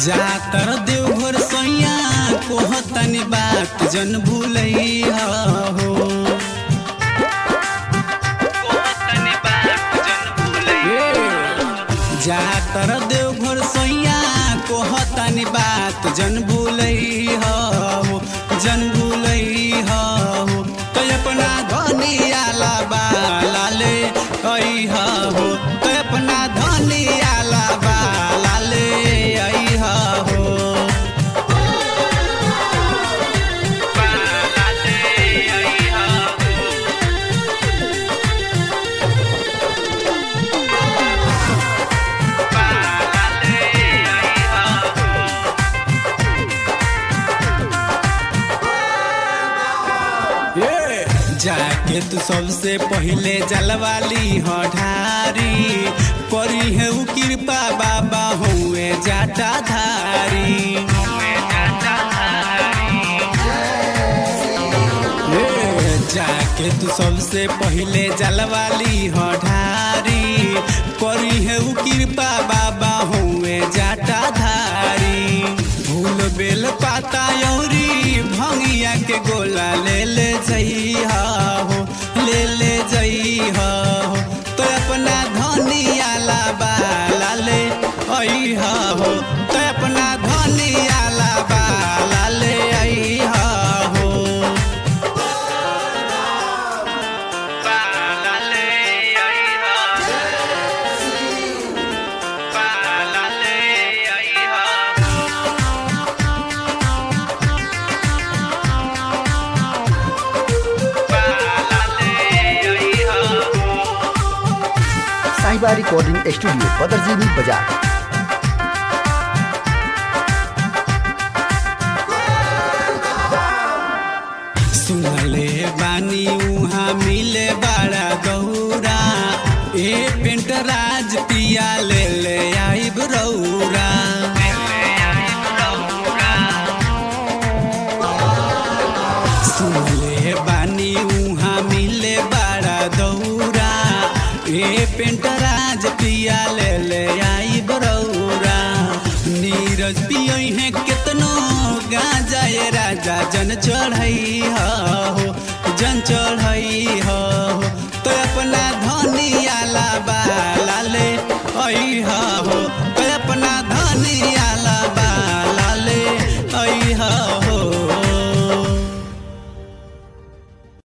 जातर देवघर सैया कोहतनी बात जन भूलैया हो जातर देवघर सैया कोहतनी बात जन भूलैया हो जन भूलैया हो तो अपना धनियाला बाला ले अइहा हो तो अपना धनियाला बाला ले अइहा हो ये जाके तू सबसे पहले जलवाली हो ढारी करी है उ कृपा बाबा हुए जाटा धारी ये जाके तू सबसे पहले जलवाली हो ढारी करी है उ कृपा बाबा हुए जाटा धारी फूल बेल पाता यौरी भंगिया के गोला ले ले जइहा हो ले ले जइहा हो तो अपना धनिया ला बाला ले अइहा हो तो अपना धनिया ला बाला ले अइहा हो बाला ले अइहा बाला ले अइहा साहिबा रिकॉर्डिंग स्टूडियो बदरजीनी बाजार सुनले बानी उहाँ मिले बड़ा गौरा ए पेंट राज पिया ले ले आइब रौरा सुनले बानी उहाँ मिले बड़ा गौरा ए पेंट राज पिया ले ले आइब रौरा नीरज पियई है केतनो गांजा ए राजा जन चढ़ई हो जन चढ़ई हो तो अपना धनिया ला बाला ले अई हो